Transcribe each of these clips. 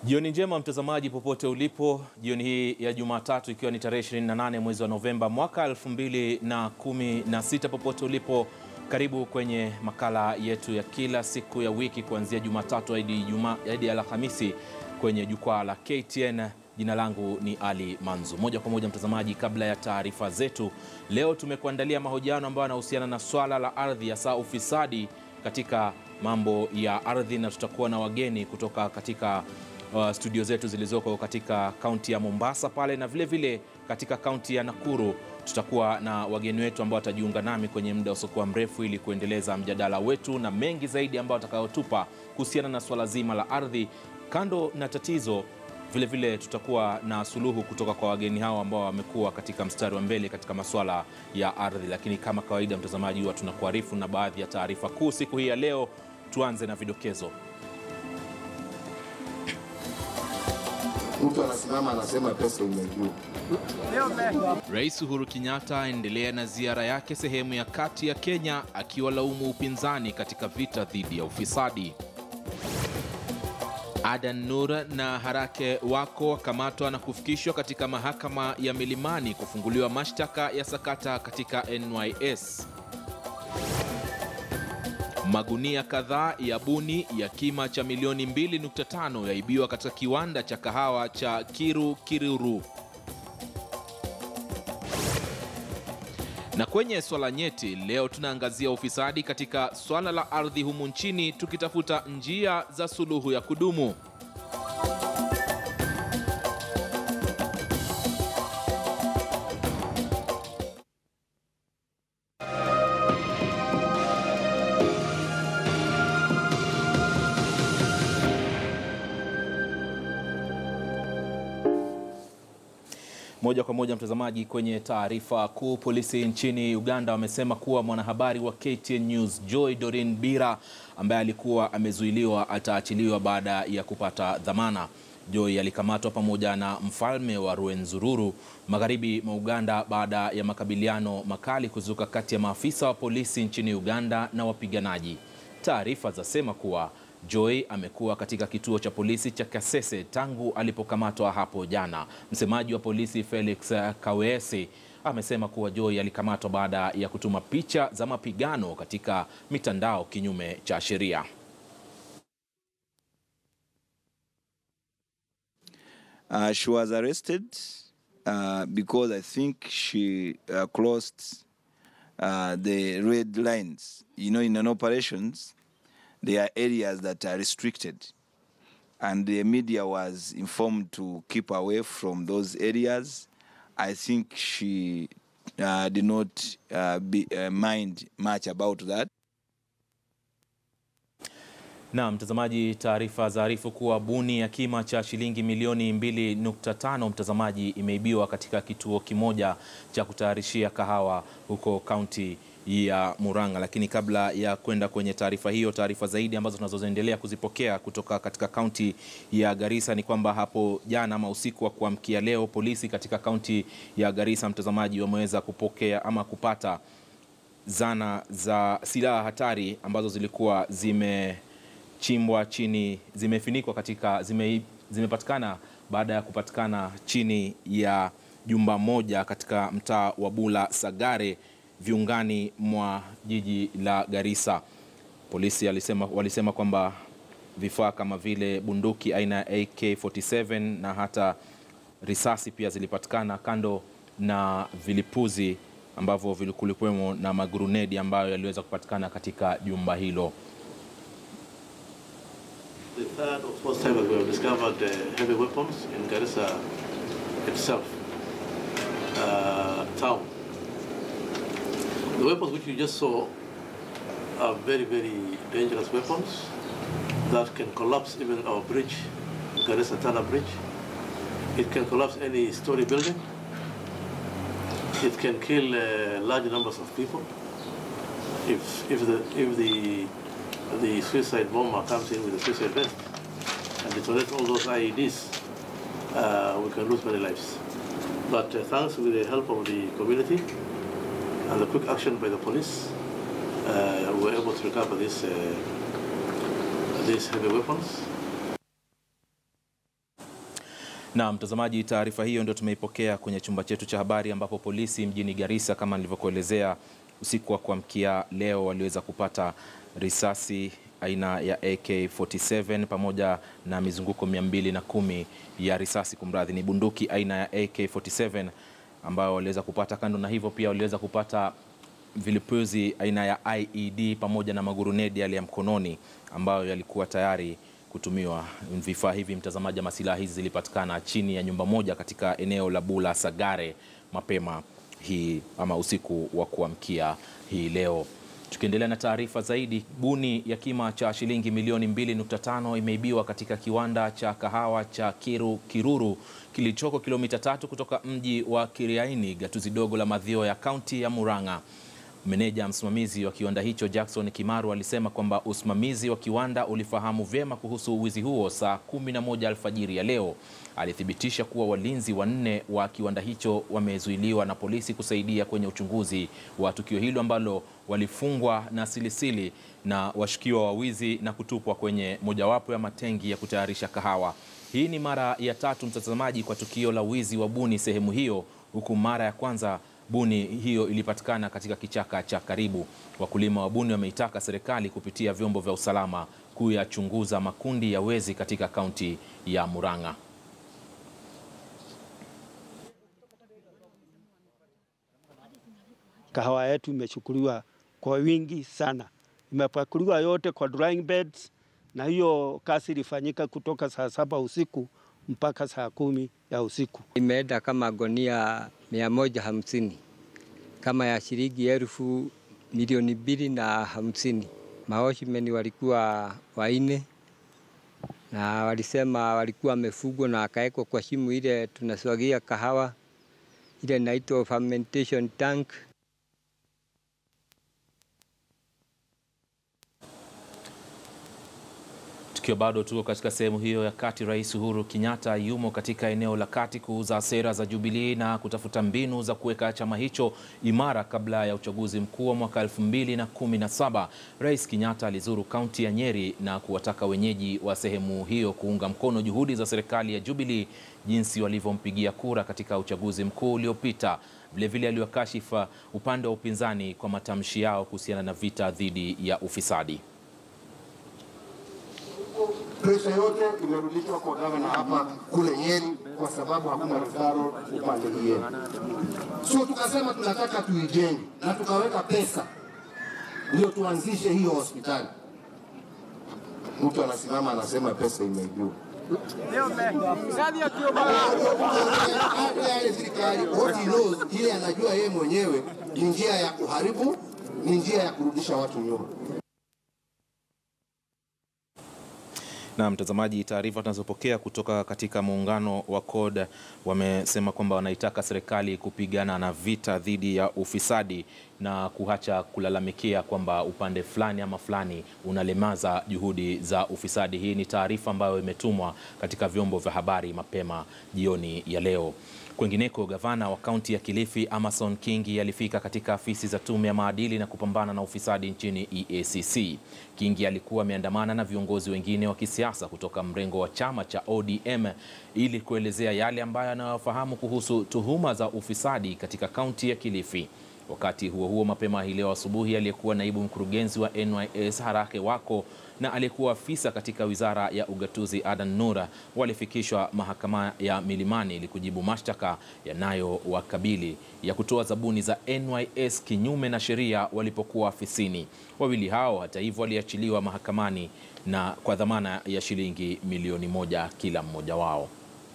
Jioni njema mtazamaji, popote ulipo, jioni hii ya Jumatatu ikiwa ni tarehe 28 mwezi wa Novemba mwaka 2016, popote ulipo, karibu kwenye makala yetu ya kila siku ya wiki kuanzia Jumatatu hadi Ijumaa hadi Alhamisi kwenye jukwaa la KTN. Jina langu ni Ali Manzu. Moja kwa moja mtazamaji, kabla ya taarifa zetu leo, tumekuandalia mahojiano ambayo yanahusiana na swala la ardhi, hasa ufisadi katika mambo ya ardhi, na tutakuwa na wageni kutoka katika uh, studio zetu zilizoko katika kaunti ya Mombasa pale na vile vile katika kaunti ya Nakuru. Tutakuwa na wageni wetu ambao watajiunga nami kwenye muda usiokuwa mrefu ili kuendeleza mjadala wetu na mengi zaidi ambayo watakayotupa kuhusiana na swala zima la ardhi. Kando na tatizo, vile vile tutakuwa na suluhu kutoka kwa wageni hao ambao wamekuwa katika mstari wa mbele katika masuala ya ardhi. Lakini kama kawaida, mtazamaji, huwa tunakuarifu na baadhi ya taarifa kuu siku hii ya leo. Tuanze na vidokezo. Mtu anasimama anasema pesa imejuu. Rais Uhuru Kenyatta aendelea na ziara yake sehemu ya kati ya Kenya akiwalaumu upinzani katika vita dhidi ya ufisadi. Adan Nur na Harake wako wakamatwa na kufikishwa katika mahakama ya Milimani kufunguliwa mashtaka ya sakata katika NYS. Magunia kadhaa ya buni ya kima cha milioni 2.5 yaibiwa katika kiwanda cha kahawa cha Kiru Kiruru. Na kwenye swala nyeti leo tunaangazia ufisadi katika swala la ardhi humu nchini tukitafuta njia za suluhu ya kudumu. Moja kwa moja mtazamaji, kwenye taarifa kuu, polisi nchini Uganda wamesema kuwa mwanahabari wa KTN News Joy Dorin Bira ambaye alikuwa amezuiliwa ataachiliwa baada ya kupata dhamana. Joy alikamatwa pamoja na mfalme wa Rwenzururu magharibi mwa Uganda baada ya makabiliano makali kuzuka kati ya maafisa wa polisi nchini Uganda na wapiganaji. Taarifa zasema kuwa Joy amekuwa katika kituo cha polisi cha Kasese tangu alipokamatwa hapo jana. Msemaji wa polisi Felix Kaweesi amesema kuwa Joy alikamatwa baada ya kutuma picha za mapigano katika mitandao kinyume cha sheria. Uh, she was arrested uh, because I think she uh, crossed uh, the red lines. You know, in an operations, there are areas that are restricted. And the media was informed to keep away from those areas. I think she uh, did not uh, be, uh, mind much about that. Na mtazamaji, taarifa zaarifu kuwa buni ya kima cha shilingi milioni 2.5 mtazamaji, imeibiwa katika kituo kimoja cha kutayarishia kahawa huko kaunti ya Murang'a. Lakini kabla ya kwenda kwenye taarifa hiyo, taarifa zaidi ambazo tunazoendelea kuzipokea kutoka katika kaunti ya Garissa ni kwamba hapo jana ama usiku wa kuamkia leo, polisi katika kaunti ya Garissa, mtazamaji, wameweza kupokea ama kupata zana za silaha hatari ambazo zilikuwa zimechimbwa chini, zimefinikwa katika zime, zimepatikana baada ya kupatikana chini ya jumba moja katika mtaa wa Bula Sagare viungani mwa jiji la Garissa. Polisi alisema, walisema kwamba vifaa kama vile bunduki aina ya AK47 na hata risasi pia zilipatikana, kando na vilipuzi ambavyo kulikuwemo na magurunedi ambayo yaliweza kupatikana katika jumba hilo. The third or fourth time that we have discovered uh, heavy weapons in Garissa itself, uh, town. The weapons which you just saw are very, very dangerous weapons that can collapse even our bridge, Garissa Tana Bridge. It can collapse any story building. It can kill uh, large numbers of people. If, if, the, if the, the suicide bomber comes in with a suicide vest and detonates all those IEDs, uh, we can lose many lives. But uh, thanks with the help of the community, and the quick action by the police, uh, we were able to recover these, uh, these heavy weapons. Na mtazamaji, taarifa hiyo ndio tumeipokea kwenye chumba chetu cha habari, ambapo polisi mjini Garissa, kama nilivyokuelezea, usiku wa kuamkia leo waliweza kupata risasi aina ya AK47 pamoja na mizunguko 210 ya risasi, kumradhi, ni bunduki aina ya AK47 ambayo waliweza kupata. Kando na hivyo, pia waliweza kupata vilipuzi aina ya IED pamoja na magurunedi yale ya mkononi ambayo yalikuwa tayari kutumiwa. Vifaa hivi mtazamaji, ama silaha hizi zilipatikana chini ya nyumba moja katika eneo la Bula Sagare mapema hii ama usiku wa kuamkia hii leo. Tukiendelea na taarifa zaidi, buni ya kima cha shilingi milioni 2.5 imeibiwa katika kiwanda cha kahawa cha Kiru, Kiruru kilichoko kilomita tatu kutoka mji wa Kiriaini, gatuzi dogo la Mathioya ya kaunti ya Murang'a. Meneja msimamizi wa kiwanda hicho Jackson Kimaru alisema kwamba usimamizi wa kiwanda ulifahamu vyema kuhusu wizi huo saa 11 alfajiri ya leo. Alithibitisha kuwa walinzi wanne wa kiwanda hicho wamezuiliwa na polisi kusaidia kwenye uchunguzi wa tukio hilo ambalo walifungwa na silisili na washukiwa wa wizi na kutupwa kwenye mojawapo ya matengi ya kutayarisha kahawa. Hii ni mara ya tatu mtazamaji, kwa tukio la wizi wa buni sehemu hiyo, huku mara ya kwanza buni hiyo ilipatikana katika kichaka cha karibu. Wakulima wa buni wameitaka serikali kupitia vyombo vya usalama kuyachunguza makundi ya wezi katika kaunti ya Murang'a. Kahawa yetu imechukuliwa kwa wingi sana, imepakuliwa yote kwa drying beds, na hiyo kazi ilifanyika kutoka saa saba usiku mpaka saa kumi ya usiku. Imeenda kama gonia mia moja hamsini kama ya shilingi elfu milioni mbili na hamsini. Maoshimeni walikuwa waine na walisema walikuwa wamefugwa na akawekwa kwa shimu ile tunaswagia kahawa ile inaitwa fermentation tank. Tukiwa bado tuko katika sehemu hiyo ya kati, Rais Uhuru Kenyatta yumo katika eneo la kati kuuza sera za Jubilee na kutafuta mbinu za kuweka chama hicho imara kabla ya uchaguzi mkuu wa mwaka 2017. Rais Kenyatta alizuru kaunti ya Nyeri na kuwataka wenyeji wa sehemu hiyo kuunga mkono juhudi za serikali ya Jubilee jinsi walivyompigia kura katika uchaguzi mkuu uliopita. Vilevile aliwakashifa upande wa upinzani kwa matamshi yao kuhusiana na vita dhidi ya ufisadi. Presha yote imerudishwa kwa gavana hapa kule Nyeri kwa sababu hakuna referral upande hii yetu. So tukasema tunataka tuijenge na tukaweka pesa ndio tuanzishe hiyo hospitali. Mtu anasimama anasema pesa imeibiwa. Hata yale serikali what he knows, ile anajua yeye mwenyewe ni njia ya kuharibu, ni njia ya kurudisha watu nyuma. Na mtazamaji, taarifa tunazopokea kutoka katika muungano wa CORD wamesema kwamba wanaitaka serikali kupigana na vita dhidi ya ufisadi na kuacha kulalamikia kwamba upande fulani ama fulani unalemaza juhudi za ufisadi. Hii ni taarifa ambayo imetumwa katika vyombo vya habari mapema jioni ya leo. Kwengineko, gavana wa kaunti ya Kilifi Amason Kingi alifika katika afisi za tume ya maadili na kupambana na ufisadi nchini EACC. Kingi alikuwa ameandamana na viongozi wengine wa kisiasa kutoka mrengo wa chama cha ODM ili kuelezea yale ambayo anayofahamu kuhusu tuhuma za ufisadi katika kaunti ya Kilifi. Wakati huo huo, mapema hii leo asubuhi, aliyekuwa naibu mkurugenzi wa NYS Harake Wako na aliyekuwa afisa katika wizara ya ugatuzi Adan Nura walifikishwa mahakama ya Milimani ili kujibu mashtaka yanayowakabili ya kutoa zabuni za NYS kinyume na sheria walipokuwa afisini. Wawili hao hata hivyo waliachiliwa mahakamani na kwa dhamana ya shilingi milioni moja kila mmoja wao.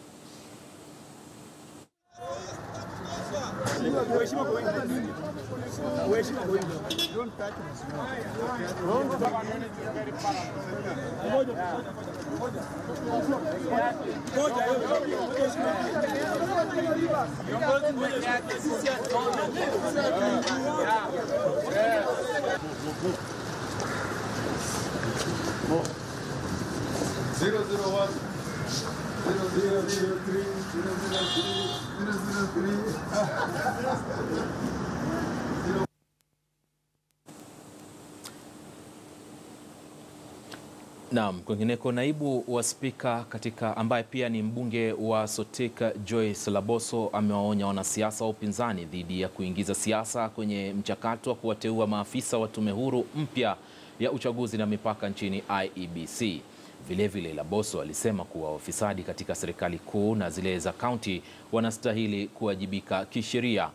Zero zero one, zero zero zero three, zero zero three, zero zero three. Naam, kwingineko naibu wa spika katika ambaye pia ni mbunge wa Sotik Joyce Laboso amewaonya wanasiasa wa upinzani dhidi ya kuingiza siasa kwenye mchakato wa kuwateua maafisa wa tume huru mpya ya uchaguzi na mipaka nchini IEBC. Vilevile, Laboso alisema kuwa wafisadi katika serikali kuu na zile za kaunti wanastahili kuwajibika kisheria.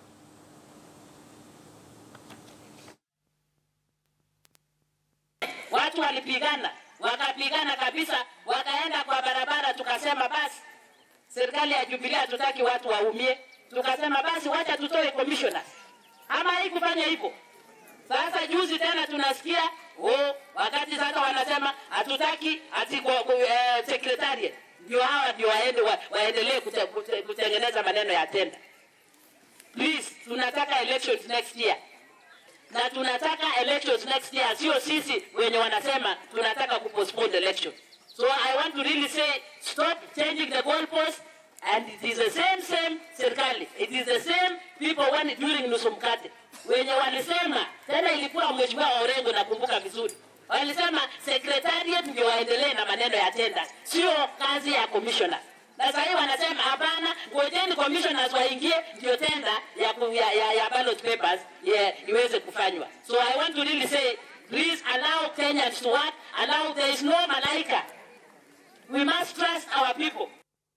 Watu walipigana wakapigana kabisa, wakaenda kwa barabara, tukasema basi serikali ya Jubilee hatutaki watu waumie, tukasema basi wacha tutoe commissioners. Ama haikufanya hivyo. Sasa juzi tena tunasikia oh, wakati sasa wanasema hatutaki ati kwa, kwa, eh, secretariat ndio hawa ndio waende wa, waendelee kute, kute, kutengeneza maneno ya tenda. Please, tunataka elections next year na tunataka elections next year, sio sisi wenye wanasema tunataka kupostpone elections. So I want to really say stop changing the goalposts and it is the same same serikali, it is the same people when during nusu mkate wenye walisema tena, ilikuwa mheshimiwa Orengo, nakumbuka vizuri, walisema secretariat ndio waendelee na maneno ya tenders, sio kazi ya commissioner na sasa hivi wanasema hapana, ngojeni commissioners waingie ndio tenda ya, ku- ya, ya, ya ballot papers yeah, iweze kufanywa. So I want to really say please allow Kenyans to work, allow there is no malaika. We must trust our people.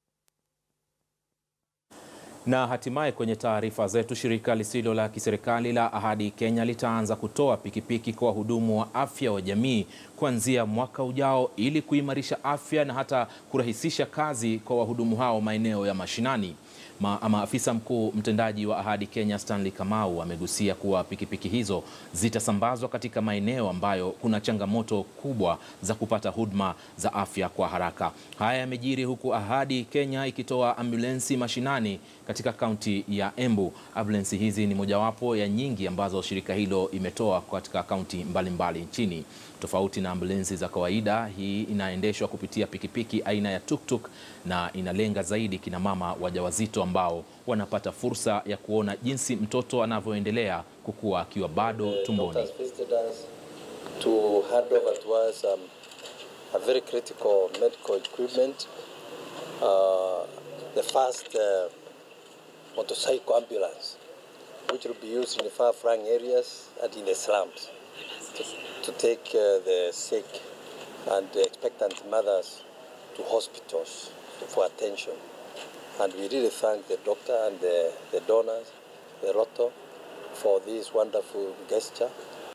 Na hatimaye kwenye taarifa zetu, shirika lisilo la kiserikali la Ahadi Kenya litaanza kutoa pikipiki kwa wahudumu wa afya wa jamii kuanzia mwaka ujao ili kuimarisha afya na hata kurahisisha kazi kwa wahudumu hao maeneo ya mashinani. Ma, ama afisa mkuu mtendaji wa Ahadi Kenya Stanley Kamau amegusia kuwa pikipiki hizo zitasambazwa katika maeneo ambayo kuna changamoto kubwa za kupata huduma za afya kwa haraka. Haya yamejiri huku Ahadi Kenya ikitoa ambulensi mashinani katika kaunti ya Embu. Ambulensi hizi ni mojawapo ya nyingi ambazo shirika hilo imetoa katika kaunti mbalimbali nchini. Tofauti na ambulensi za kawaida, hii inaendeshwa kupitia pikipiki aina ya tuktuk na inalenga zaidi kina mama wajawazito ambao wanapata fursa ya kuona jinsi mtoto anavyoendelea kukua akiwa bado tumboni. doctors visited us to hand over to us um, a very critical medical equipment, uh, the first uh, motorcycle ambulance, which will be used in the far-flung areas and in the slums to, to take uh, the sick and the expectant mothers to hospitals for attention. And we really thank the doctor and the, the donors, the Roto, for this wonderful gesture.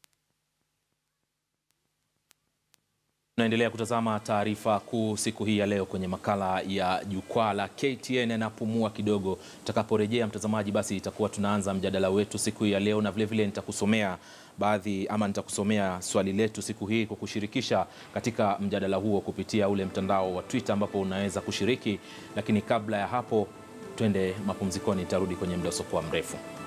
Tunaendelea kutazama taarifa kuu siku hii ya leo kwenye makala ya jukwaa la KTN yanapumua kidogo. Tutakaporejea mtazamaji, basi itakuwa tunaanza mjadala wetu siku hii ya leo, na vilevile nitakusomea baadhi ama nitakusomea swali letu siku hii kwa kushirikisha katika mjadala huo kupitia ule mtandao wa Twitter ambapo unaweza kushiriki. Lakini kabla ya hapo, twende mapumzikoni, nitarudi kwenye muda usiokuwa mrefu.